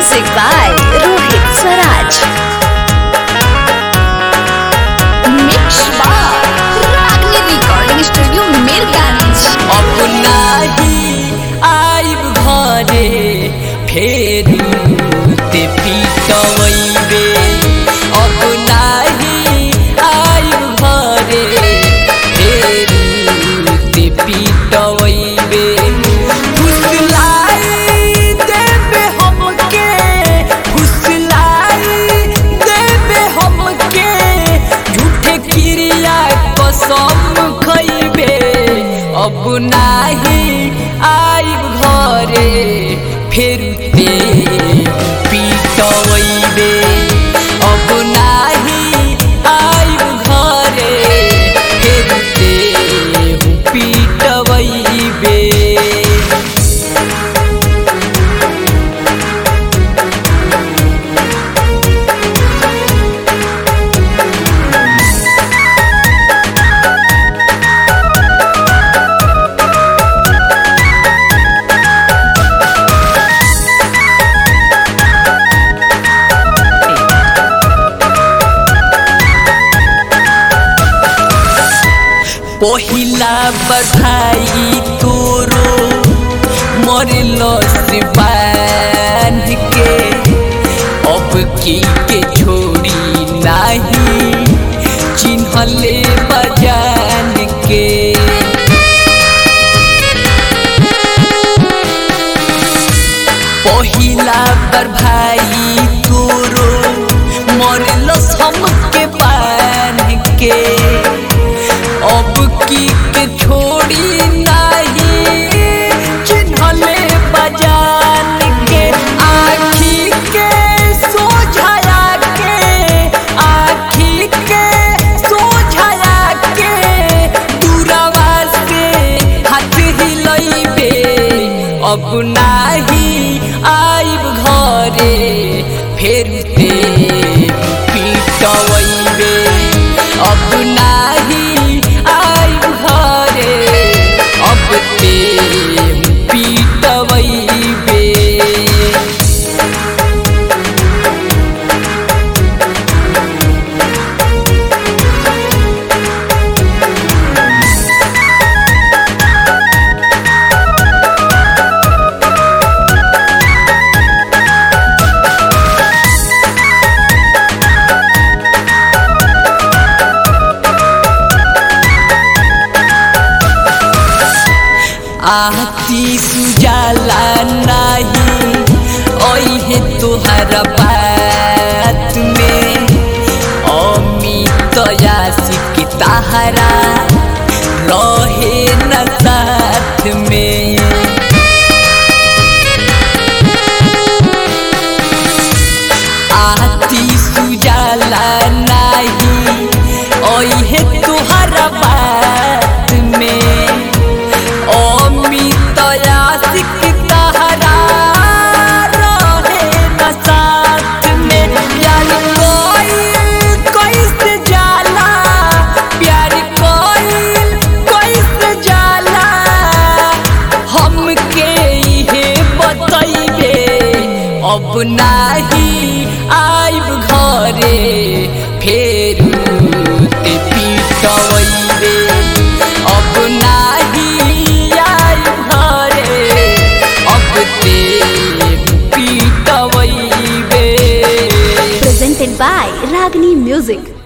Music by Rohit Swaraj. Mix by Ragni Recording Studio, Mirganj. अब नाही आइब घरे फेरू ते पिटवैबे अब नाही आइब घरे फेरू ते पिटवैबे फुसलाई देबे हमके फुसलाई देबे हमके झूठे क्रिया कसम खैबे अब नाही आइब घरे फेर ते पिटवैबे अब नाही आइब घरे फेर ते पिटवैबे पहिला बधाई तोरो मरलो से बांध के अब की के छोड़ी नाही चिन्हले बजान के पहिला पर भाई तोरो मरलो हमके बांध के अब की के छोड़ी नहीं चिन्हले बजान के आखी के सोझाया के आखी के सोझाया के दूरवा से हाथ हिलैबे अब नाही आइब घरे फेर ते पिटवैबे अब नाही आइब घरे अब ते पिटवैबे आती सुजाला नाही ओहे तोहर बात में अमित यासिक ताहरा रहे न साथ में आती सुजाला नाही ओहे तोहर बात में अमित यासिक तहरा रहे न साथ में प्यार कोई कैसे जाला प्यार कोई कैसे जाला हमके इहे बतैबे अब नाही आइब घरे फेरू ते पिटवैबे अब नाही आइब घरे अब ते पिटवैबे Presented by Ragni Music.